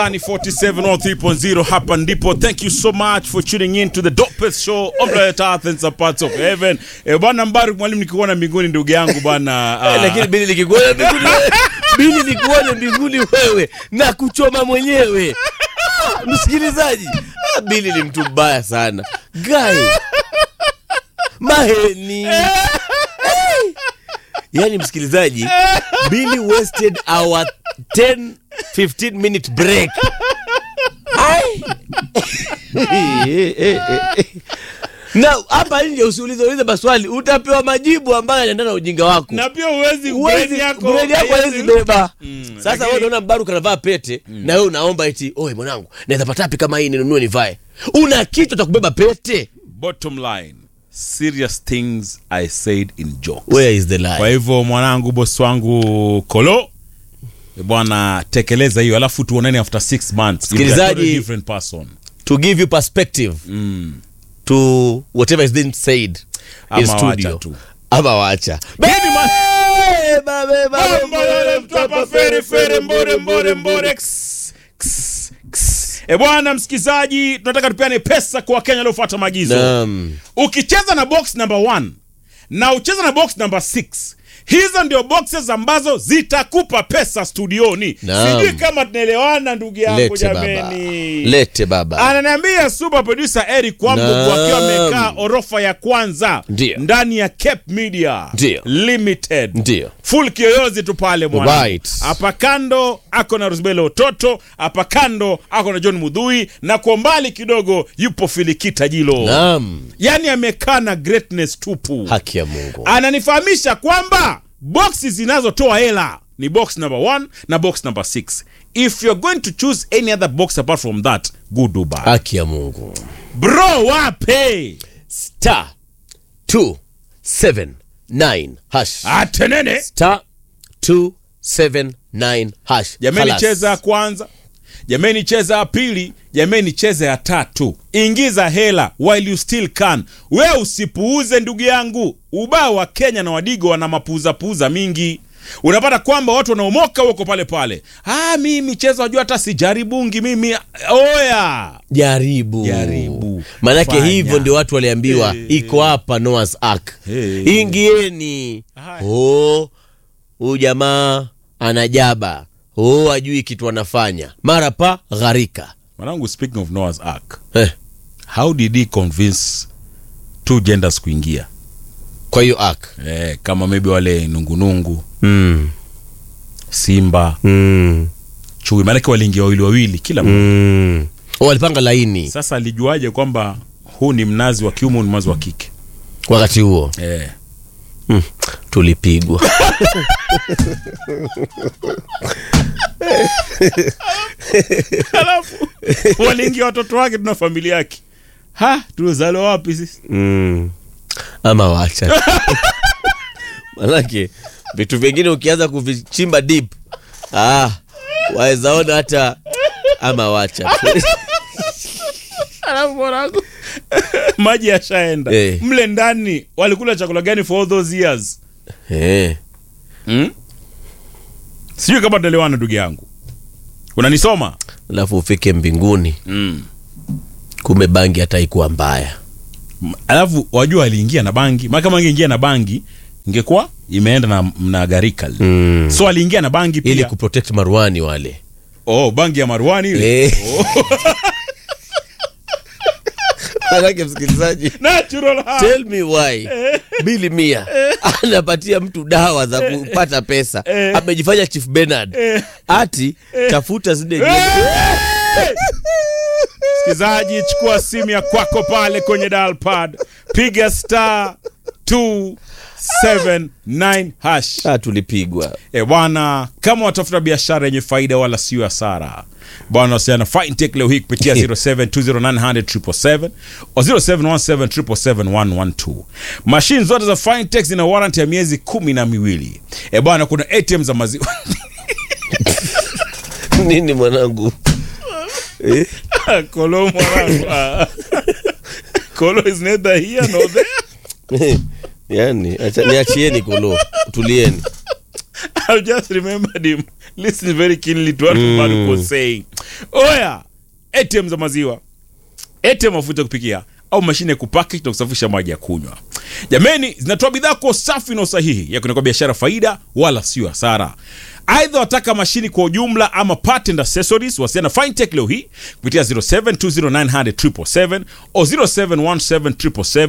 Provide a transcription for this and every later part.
Ni 4703.0 hapa ndipo. Thank you so much for tuning in to the dopest show on planet Earth and some parts of heaven. Eh, bwana Mbaru mwalimu nikikuona mbinguni ndugu yangu bwana. ah, lakini bili nikikuona mbinguni wewe, bili nikuone mbinguni wewe na kuchoma mwenyewe Ah, msikilizaji ah, bili ni mtu mbaya sana gai maheni hey. yaani msikilizaji bili wasted our 10 15 minute break Ai. na hapa nje usiulize ulize maswali utapewa majibu ambayo yanaendana na ujinga wako na pia uwezi Huwezi- brain yako brain yako haiwezi- hawezi beba sasa lakini- wewe unaona mbaru kanavaa pete na wewe unaomba eti oe mwanangu naweza pata wapi kama hii ninunue nivae una kichwa cha kubeba pete Bottom line, serious things I said in jokes. where is the Kwa lie hivyo mwanangu, bosi wangu Kolo eh, bwana, tekeleza hiyo, alafu tuonane after six months. You'll be a Msikilizaji- totally different person. to give you perspective to whatever is being said in Ama studio wacha tu. ama wacha Baby man- Beba, beba, Mambo yale mtapa fere fere mbore mbore mbore Ks, ks, ks. E bwana msikizaji, tunataka tupeane pesa kwa Wakenya waliofuata maagizo. Naam. Ukicheza na box number 1 na ucheza na box number 6 hizo ndio boxes ambazo zitakupa pesa studioni. Naam. Sijui kama tunaelewana ndugu yangu lete baba jameni. lete baba Ananiambia super producer Eric Kwambugu Naam. akiwa amekaa orofa ya kwanza Ndio. ndani ya Cape Media Ndio. Limited ndio full kiyoyozi tu pale mwana. Right. Hapa kando ako na Rosbelo Ototo, hapa kando ako na John Mudhui na kwa mbali kidogo yupo Filikita Jilo. naam Yaani amekaa na greatness tupu. haki ya mungu Ananifahamisha kwamba boxi zinazotoa hela ni box number 1 na box number 6. If you're going to choose any other box apart from that, go do bad. haki ya mungu Bro wape. star 279 hash Atenene. star 279 hash jameni Khalas. cheza ya kwanza jameni cheza ya pili jameni cheza ya tatu ingiza hela while you still can we usipuuze ndugu yangu ubao wa kenya na wadigo wana mapuuzapuuza mingi unapata kwamba watu wanaomoka wako pale pale ah, mi michezo wajua hata sijaribungi mimi oya jaribu Jaribu. manake Fanya. hivyo ndio watu waliambiwa Eh, iko hapa Noah's Ark Eh. ingieni Haya. oh huyu jamaa anajaba oh ajui kitu anafanya mara pa gharika mwanangu speaking of Noah's Ark eh, how did he convince two genders kuingia kwa hiyo ark eh, kama maybe wale nungunungu mm. simba mm. chui maanake waliingia wawili wawili kila mmoja mm. oh, walipanga laini sasa alijuaje kwamba huu ni mnazi wa kiume huu ni mnazi wa kike wakati huo eh. mm. tulipigwa alafu waliingia watoto wake tuna familia yake ha tuliozaliwa wapi sisi mm. ama wacha manake vitu vingine ukianza kuvichimba deep ah, wawezaona hata ama wacha tu. alafu mwanangu maji yashaenda Eh. mle ndani walikula chakula gani for all those years eh. hmm? sijui kama tunaelewana ndugu yangu unanisoma alafu ufike mbinguni mm. kume bangi hata ikuwa mbaya M- alafu wajua aliingia na bangi maana kama angeingia na bangi ingekuwa imeenda na, na garika mm. so aliingia na bangi pia ili kuprotect maruani wale oh, bangi ya marwani ile Eh. manake msikilizaji natural ha. tell me why bili mia anapatia mtu dawa za kupata pesa amejifanya chief benard ati tafuta zile nyimbo. msikilizaji chukua simu ya kwako pale kwenye dial pad piga star 279 hash Ah, tulipigwa e bwana kama watafuta biashara yenye faida wala sio hasara bwana wasiana fintech leo hii kupitia 0720900777 o 0717771112 mashine zote za fintech zina warranty ya miezi kumi na miwili e bwana kuna atm za maziwa nini mwanangu eh? kolo mwanangu ah. kolo is neither here nor there yani acha- niachieni kolo tulieni I've just remembered him listen very keenly to what Mbaruku was saying oya ATM za maziwa ATM mafuta ya kupikia au mashine ya kupaki na kusafisha maji ya kunywa jameni zinatoa bidhaa kwa usafi na usahihi ya kunakuwa biashara faida wala sio hasara aidha wataka mashini kwa ujumla ama part and accessories wasiana fintech leo hii kupitia 0720900777 o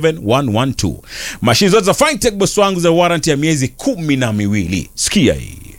0717771112 mashini zote za fintech bosi wangu za warranty ya miezi kumi na miwili sikia hii